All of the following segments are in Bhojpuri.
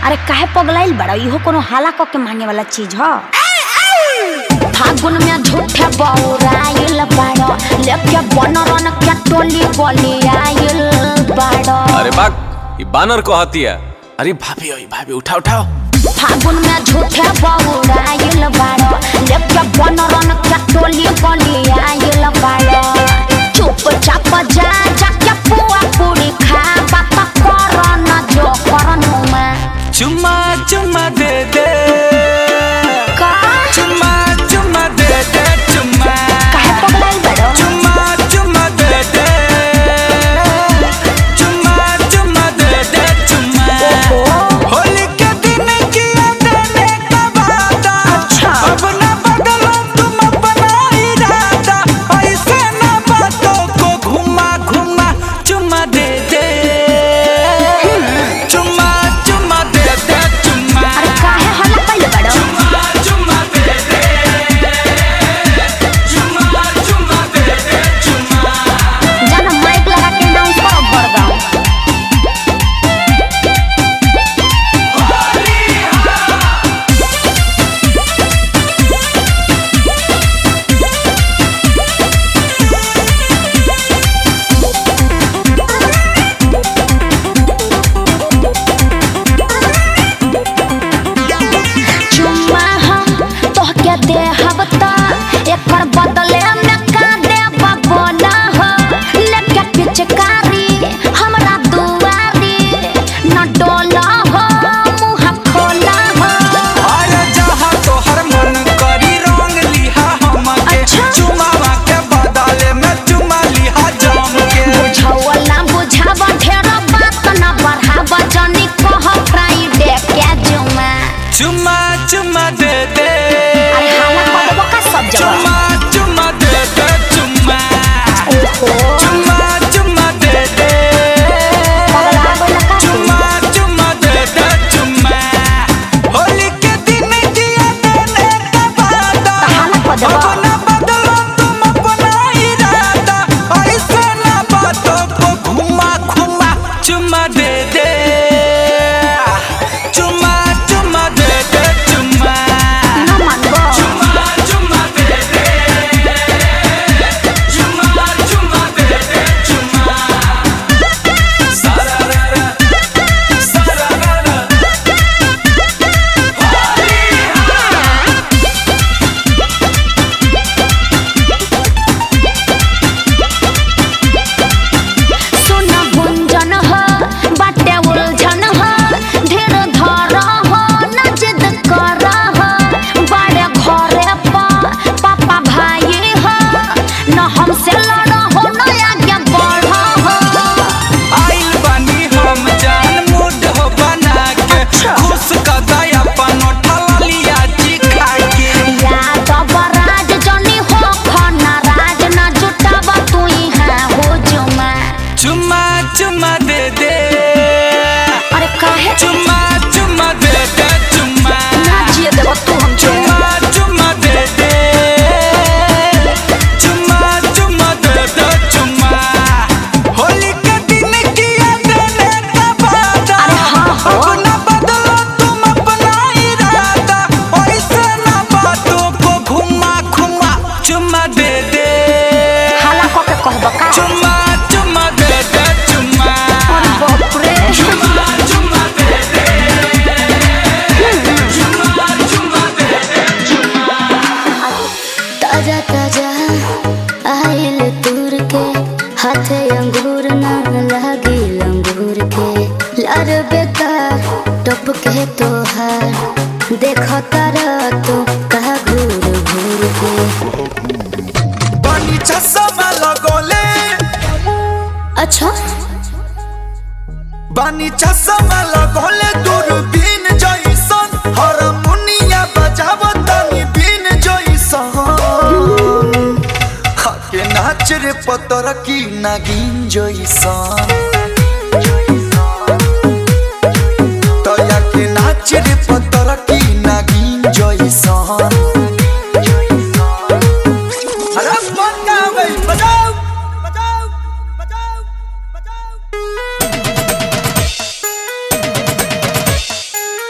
अरे काहे पगलाइल बड़ा इहो कोनो हाला क के मांगे वाला चीज ह फागुन में झूठे बौराइल बाड़ो लेके बनरन के टोली बोली आइल बाड़ो अरे बाग ये बानर को हतिया अरे भाभी ओए भाभी उठाओ उठाओ फागुन में झूठे बौराइल बाड़ो लेके बनरन के टोली बोली आइल बाड़ो चुपचाप जा जाके पुआ पूरी खा बात कर न जो करनु में चुम्मा चुम्मा दे दे का चुम्मा चुम्मा दे दे चुम्मा काहे पगलाइल बाड़ो चुम्मा चुम्मा दे दे चुम्मा चुम्मा दे दे चुम्मा होली के दिन किया देने का वादा अच्छा। अब न बदलो तुम अपना इरादा ऐसे न बातों को घुमा घुमा चुम्मा दे दे चुम्मा चुम्मा दे दे चुम्मा अरे काहे हल्ला कइले बाड़ो चुम्मा चुम्मा दे दे चुम्मा चुम्मा दे दे चुम्मा जाना माइक लगा के अनाउंस करो भर गाँव चुम्मा हम तोहके देहब त एकर बदले में का देब बोला हो लेके पिचकारी हमरा दुआरी न डोला हो मुँह खोला हो अरे जहाँ तोहर मन करी रंग लिहा हमके अच्छा। चुमावा के बदले में चुमा लिहा जाम के बुझौला बुझाब ढेर बात न बढ़ाब जनी कह फ्राइडे के जुमा चुम्मा चुम्मा दे दे अरे हाला करबो का सब जगह चुम्मा चुम्मा दे दे चुम्मा ओहो चुम्मा चुम्मा दे दे पगला गइल का तू? चुम्मा चुम्मा दे दे चुम्मा होली के दिन किया देने का वादा हाला कर देबो अब न बदलो तुम अपना इरादा ऐसे न बातों को घुमा घुमा चुम्मा दे दे चुम्मा चुम्मा दे दे चुम्मा न मानबो चुम्मा चुम्मा दे दे चुम्मा चुम्मा दे दे चुम्मा सारा रा रा सारा रा रा सुन गुंजन ह बाटे उलझन ह धीर धर ह न जिद कर ह बड़े घरे पा पापा भाई ह न हमसे लड़ हो न आगे बढ़ हो आइल बानी हम जान मूड हो बना के खुश कदा अपन ठलिया जी खा के याद बराज जनी हो खना राज न जुटाब तू यहाँ हो जुमा चुम्मा चुम्मा दे दे अरे काहे चुम्मा चुम्मा दे दे चुम्मा ना जिए देबो तू हम चुम्मा चुम्मा दे दे चुम्मा चुम्मा दे दे चुम्मा होली के दिन किया देने का वादा अरे हाँ हो। अब न बदलो तुम अपना इरादा ऐसे न बातों को घुमा घुमा चुम्मा दे दे हाला क के कहब का चुम्मा चुम्मा दे दे चुम्मा अरे बाप रे चुम्मा चुम्मा दे दे चुम्मा चुम्मा दे दे ताजा ताजा आइल तूर के हाथे अंगूर ना लागी अंगूर के लार बेकार टप के तोहार देखो तारा तो कहा घूर घूर के पानी चश्मा लगोले अच्छा बानी चश्मा लगोले दूरबीन जइसन हारमोनिया बजाव तनी बीन जइसन हके नाच रे पतर की नागिन जइसन तया के नाच रे पतर की नागिन जइसन अरे बजाओ बजाओ बजाओ बजाओ बजाओ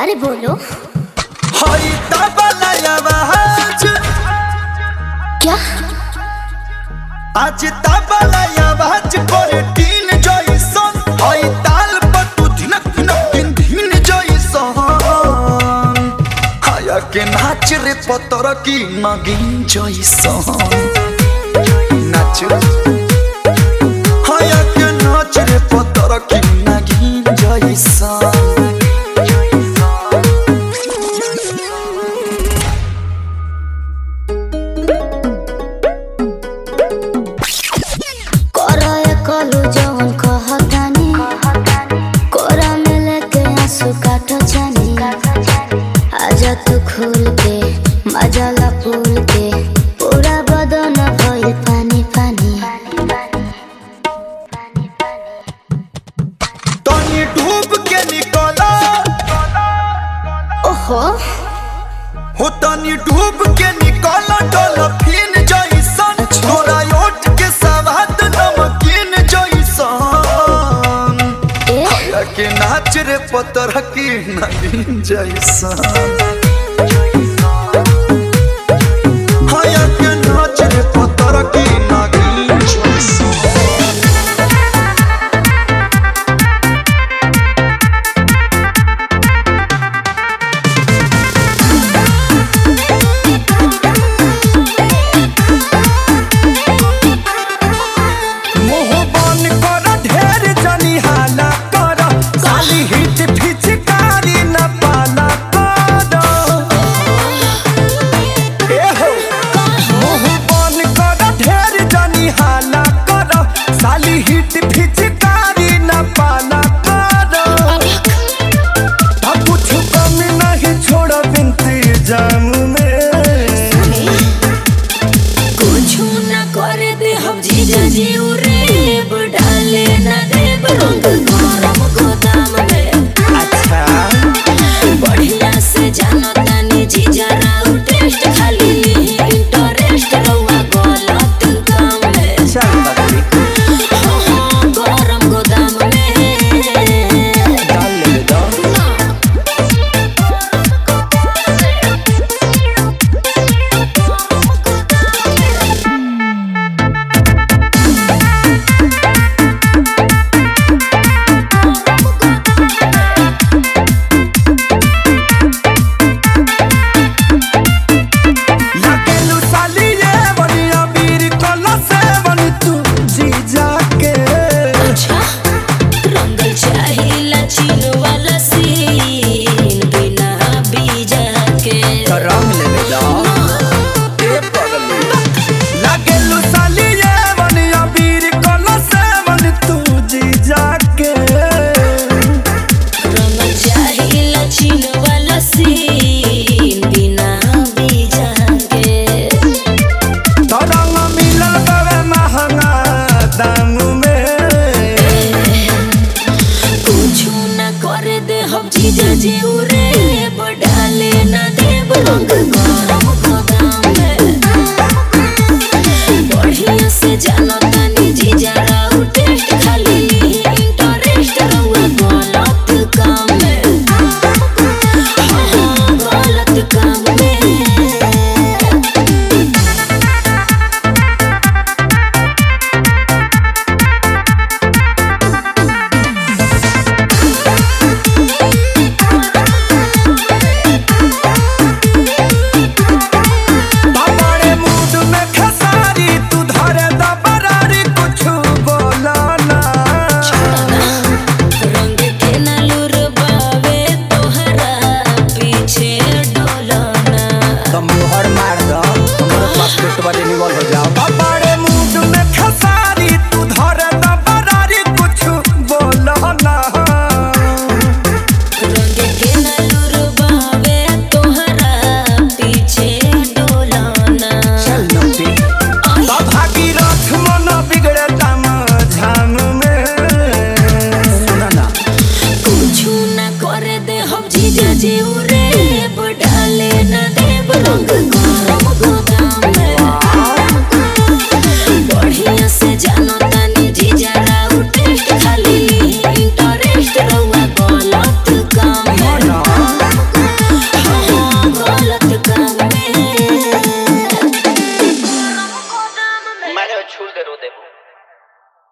अरे बोलो हई तबला आवाज क्या आज तबला आवाज करे टीन जइसन हई ताल पर तू धिनक धिनक दिन धिन जइसन हाया के नाच रे पतर की नगिन जइसन नाच हाया के नाच रे पतर की नगिन जइसन कोरा कलू जवन कहतानी कोरा में लेके आंसू काटो जानी आजा तू खुल के मजाला फूल के पूरा बदन भइल पानी पानी तनी डूब के निकला ओहो हो तनी डूब के निकल डॉल्फिन जइसन तोरा ओठ के सवाद नमकीन जइसन ए हया के नाच रे पतर की नगीन जइसन हया के नाच रे पतर की नगीन जइसन मुंह बन कर ढेर जनी हाला कर साली हिट फिचकारी न पाला कर ए हो मुंह बन कर ढेर जनी हाला कर साली हिट फिचकारी न पाला कर अब कुछ कमी नहीं छोड़ बिनती जाम में कुछ न करे दे हम जीजा जी रे डाले न देब रंग गरम गोदाम में अच्छा बढ़िया से जानो तानी जीजा राउ टेस्ट खाली इंटरेस्ट रहुआ गलत काम में चल बकरी हाँ, हाँ, गरम गोदाम में डाल ले दो लगेलू साली ये बनिया बीर कला से बनी तू जी जाके अच्छा रंगल चाहिला चीन वाला सीन बिना बीजा के रंग ले लो ए पगली लगेलू साली ये बनिया बीर कला से बनी तू जी जाके रंगल चाहिला चीन वाला सीन बिना बीजा के तो रंग मिलल बवे महंगा दाम में कुछ न करे दे हम जीजा जी रे डाले न देब रंग गरम गोदाम में बढ़िया से जानो तानी जीजा राउ टेस्ट खाली इंटरेस्ट रहुआ गलत काम में हाँ, हाँ, गलत काम में बड़े मूड में खसारी तू धरे दबरारी कुछ बोला ना रंग के नलुर बावे तोहरा पीछे डोलना तो मुहर मार दो तुम्हारे पास पेट वाले निवल हो जाओ बड़े मूड में खसारी तू धरे दबरारी कुछ बोला ना रंग के नलुर बावे तोहरा पीछे डोलना चल नोटी तो भागीरथ मन बिगड़े दाम झाम में सुना ना कुछ न करे दे हम जीजा जी रे डाले न देब रंग गरम गोदाम में बढ़िया से जानो तानी जीजा राउ टेस्ट खाली इंटरेस्ट रहुआ गलत काम में ना देह छूल दे रो देबू